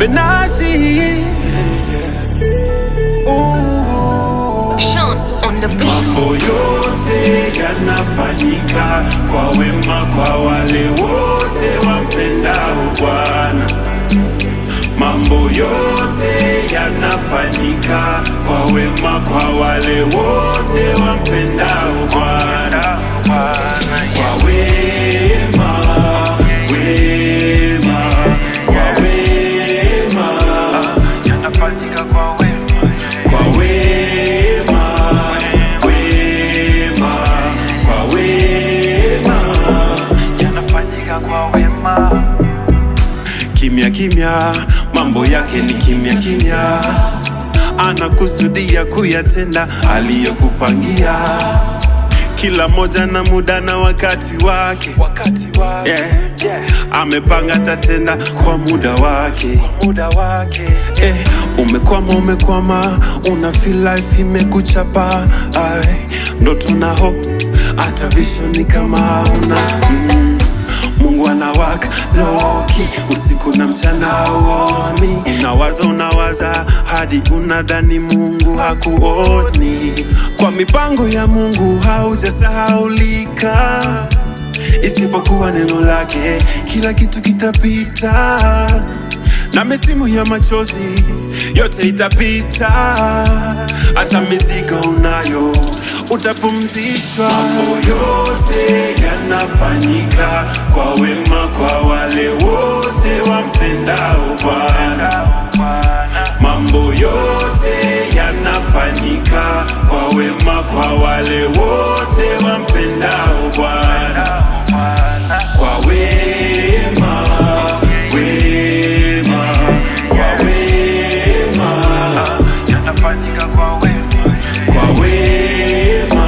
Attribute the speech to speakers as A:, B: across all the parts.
A: Benazi. Ooh.
B: Sean on the beat.
A: Mambo yote yanafanyika kwa wema kwa wale wote wampendao Bwana. Mambo yote yanafanyika kwa wema kwa wale wote wampendao Bwana. Kwa wema, wema, kwa wema,
C: yanafanyika kwa wema
A: kwa wema, wema, kwa wema.
C: yanafanyika kwa wema
A: Kimya kimya, mambo yake ni kimya kimya, anakusudia kuyatenda aliyokupangia, kila moja na muda na wakati wake.
C: wakati wa
A: Yeah.
C: yeah.
A: Amepanga tatenda kwa muda wake.
C: muda wake
A: Eh, umekwama umekwama, una feel life imekuchapa, ai, ndoto na hopes, hata vision ni kama hauna mm. Mungu anawaka loki usiku na mchana hauoni, unawaza unawaza hadi unadhani Mungu hakuoni. Kwa mipango ya Mungu haujasahaulika, isipokuwa neno lake, kila kitu kitapita na misimu ya machozi yote itapita, hata mizigo unayo utapumzishwa. Mambo yote yanafanyika kwa wema kwa wale wote wampendao Bwana. Mambo yote yanafanyika kwa wema kwa wale wote wampendao Bwana. Kwa wema, wema, kwa wema,
C: yanafanyika kwa wema
A: kwa wema,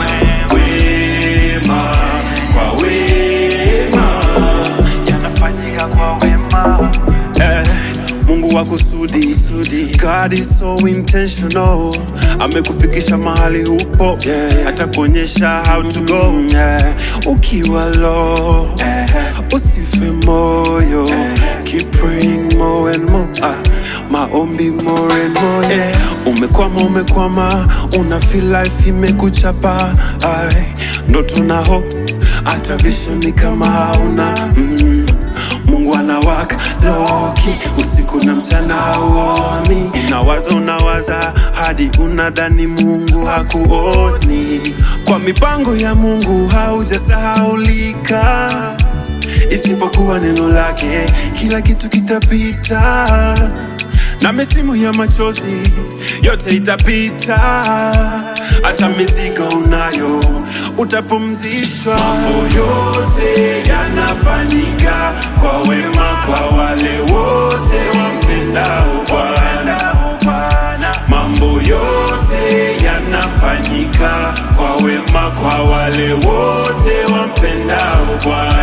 A: wema, kwa wema.
C: yanafanyika kwa wema
A: Eh, Mungu wa kusudi God is so intentional amekufikisha mahali upo yeah. atakuonyesha how to go yeah. ukiwa low usife moyo keep praying more and more ah, maombi more and more yeah. umekwama umekwama una feel life imekuchapa ai, ndoto na hopes hata vision ni kama hauna mm. Mungu anawaka loki usiku na mchana hauoni, unawaza unawaza hadi unadhani Mungu hakuoni. Kwa mipango ya Mungu haujasahaulika, isipokuwa neno lake, kila kitu kitapita na misimu ya machozi yote itapita, hata mizigo unayo utapumzishwa. Mambo yote yanafanyika kwa wema kwa wale wote wampendao Bwana. Mambo yote yanafanyika kwa wema kwa wale wote wampendao Bwana.